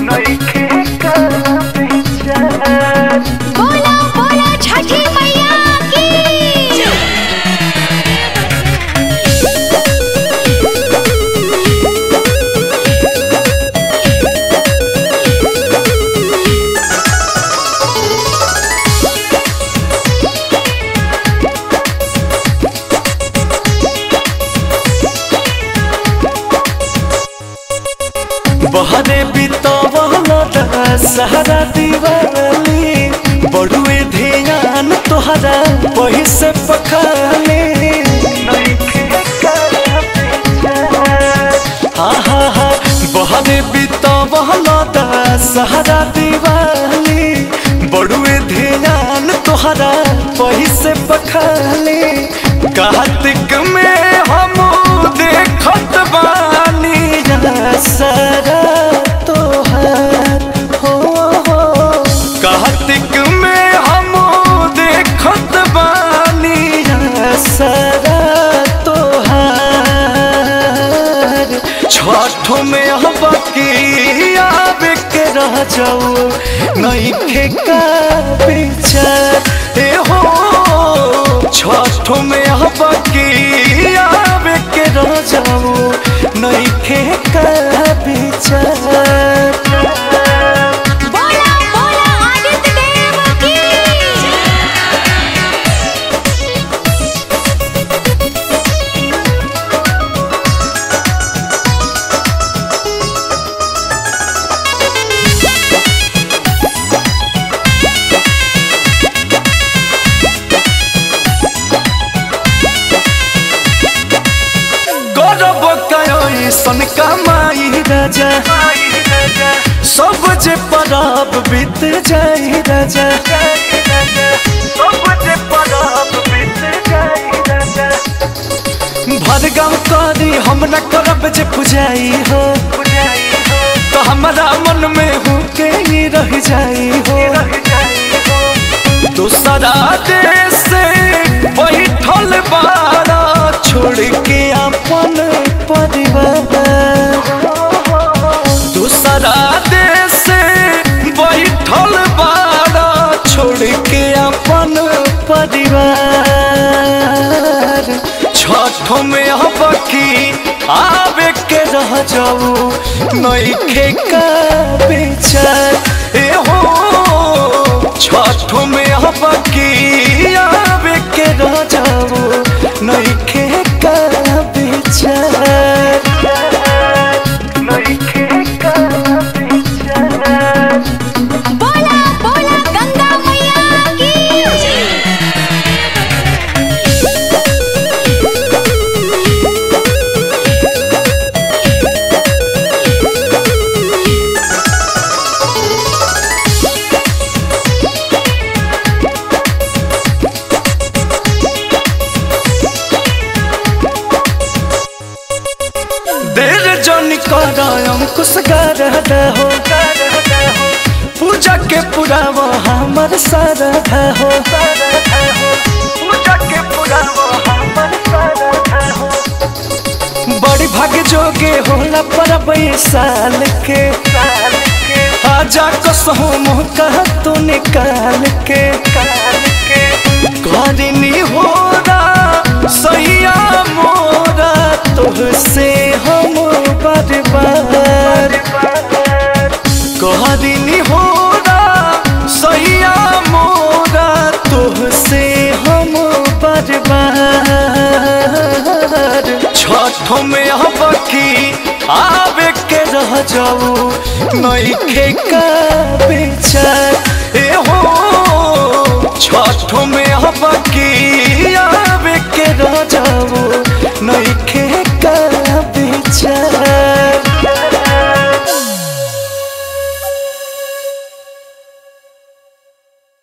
बोला बोला छठी मैया की बहरे बितवल सहरा दिवाली बड़ुए ध्यान तोहरा वही से पखाले हा हा हा बहरे बितवल सहरा दिवाली बड़ुए ध्यान तोहरा वही से पखाले कार्तिक में हम देखत बानी सरा तोहार हो हो कार्तिक में हम देखत बानी सरा तोहार छठ में हम की आवे के रह जाऊ नहीं का विचार ए हो छठ में हम की आवे के रह जाऊ नहीं का विचार बोला बोला आदित्य देव की गौरव कयो सन कमाई राजा सब जे परब बीत जाई राजा भरगम करी हम न करब जे पुजाई हो तो हमारा मन में हूँ के ही रह जाई हो दूसरा देश से बैठल बारा छोड़ के अपन परिवार दूसरा देश से बैठल बारा छोड़ के अपन परिवार छठ में अब की आवे के रह जाऊ नईखे का विचार ए हो छठ में अब की आवे के रह जाऊ नईखे का विचार नईखे का विचार बोला बोला गंगा मैया की देर जन कर अंकुश गर हो पूजा के पुरावा हमर सरधा हो बड़ी भाग जोगे होला परब ई साल के आजा कसहु मुँह कह तू निकाल के करनी होरा सैया मोरा तुझसे हम बर्बाद कहनी होरा सैया मोरा तुझसे हम बर्बाद छठ में अब की आवे के रह जाऊ नईखे का विचार